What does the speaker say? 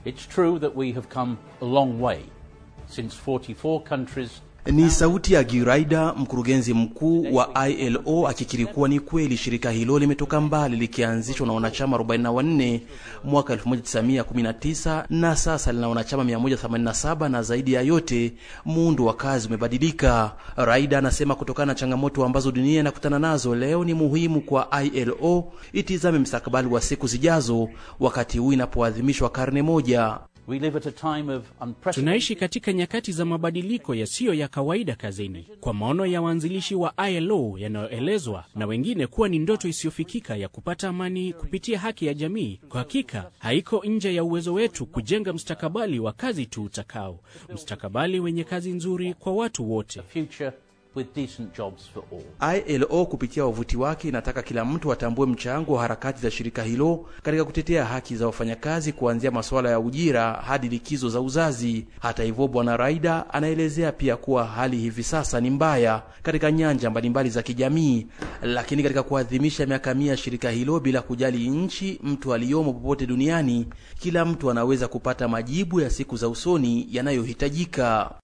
It's true that we have come a long way since 44 countries Ni sauti ya Giraida, mkurugenzi mkuu wa ILO, akikiri kuwa ni kweli shirika hilo limetoka mbali likianzishwa na wanachama 44 mwaka 1919 na sasa lina wanachama 187, na zaidi ya yote muundo wa kazi umebadilika. Raida anasema kutokana na changamoto ambazo dunia inakutana nazo leo, ni muhimu kwa ILO itizame mstakabali wa siku zijazo, wakati huu inapoadhimishwa karne moja. We live at a time of unprecedented Tunaishi katika nyakati za mabadiliko yasiyo ya kawaida kazini, kwa maono ya waanzilishi wa ILO yanayoelezwa na wengine kuwa ni ndoto isiyofikika ya kupata amani kupitia haki ya jamii. Kwa hakika haiko nje ya uwezo wetu kujenga mstakabali wa kazi tu utakao, mstakabali wenye kazi nzuri kwa watu wote. future with decent jobs for all. ILO kupitia wavuti wake inataka kila mtu atambue mchango wa harakati za shirika hilo katika kutetea haki za wafanyakazi kuanzia masuala ya ujira hadi likizo za uzazi. Hata hivyo, Bwana Raida anaelezea pia kuwa hali hivi sasa ni mbaya katika nyanja mbalimbali za kijamii, lakini katika kuadhimisha miaka mia ya shirika hilo, bila kujali nchi mtu aliyomo popote duniani, kila mtu anaweza kupata majibu ya siku za usoni yanayohitajika.